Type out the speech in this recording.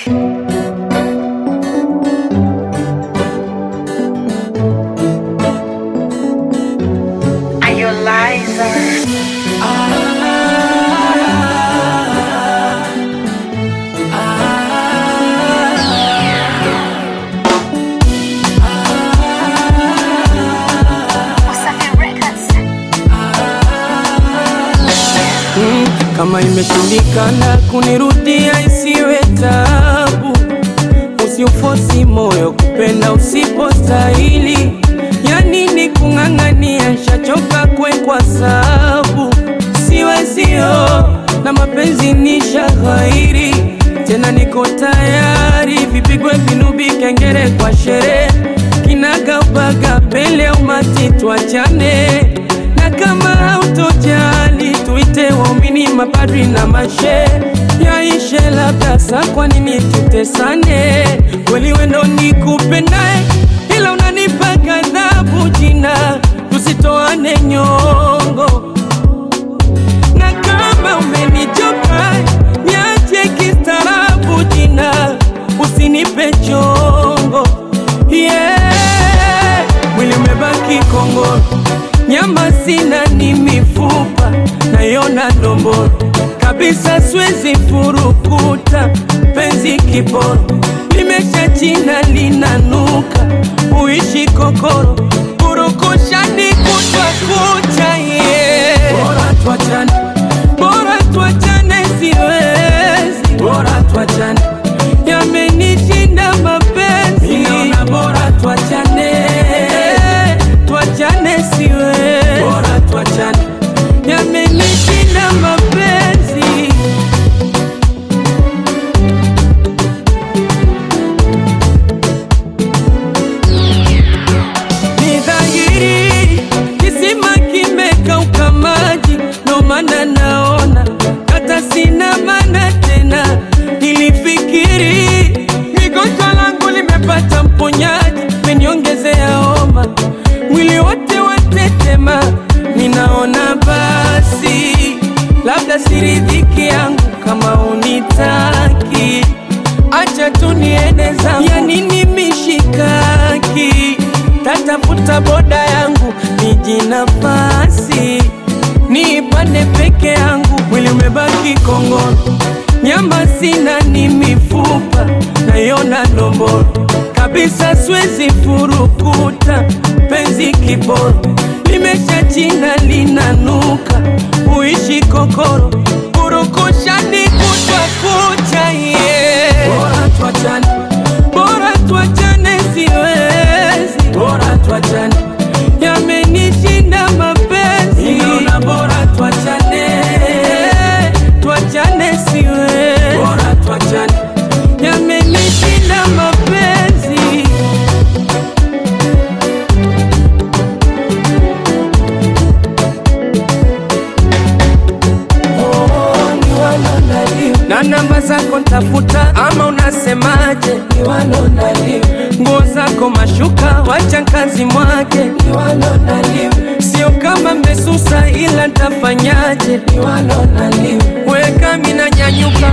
Are you liar? Wasafi Records. Kama imeshindikana kunirudia isiwe tabu, usiufosi moyo kupenda usipostahili. Ya nini kung'ang'ania, nshachoka kwekwa sabu, siwezio na mapenzi ni shaghairi tena, niko tayari vipigwe vinubi, kengere kwa sherehe, kinagaubaga pele umati, tuachane na kama hautojali tuite waumini, mapadri na mashe yaishe, labda sa, kwa nini tutesane? Kweli wendo ni kupendae, ila unanipa ghadhabu jina, tusitoane nyongo na kama umenichoka niache kistaarabu jina, usinipe chongo yeah. Mwili umebaki kongoro, nyama sina, ni mifupa nayona ndomboro kabisa, siwezi furukuta penzi kiporo, limesha china linanuka, uishi kokoro, purukushani kutwa kucha yeah. Bora tuachane, bora tuachane, siwezi, bora tuachane, yamenishinda mapenzi, ninaona bora tuachane, tuachane, siwezi, bora tuachane, yamenishinda mapenzi. Ni dhahiri kisima kimekauka maji, ndo maana naona hata sina maana tena. Nilifikiri migonjwa langu limepata mponyaji, meniongezea homa, mwili wote watetema. Ninaona basi labda siridhiki yangu kama unitaki acha tu niende zangu, ya nini mishikaki? Tatafuta boda yangu niji nafasi niipande peke yangu, mwili umebaki kongoro, nyama sina, ni mifupa nayona ndomboro kabisa, siwezi furukuta penzi kiboro, limesha china linanuka, uishi kokoro, purukushani kutwa kucha yeah. Bora tuachane, bora tuachane, siwezi, bora tuachane, yamenishinda mapenzi, ninaona bora tuachane, tuachane, siwezi, bora tuachane, yamenishinda mapenzi. na namba zako ntafuta, ama unasemaje? Nguo zako mashuka, wacha kazi mwake, sio kama mmesusa, ila ntafanyaje? Weka mina nyanyuka,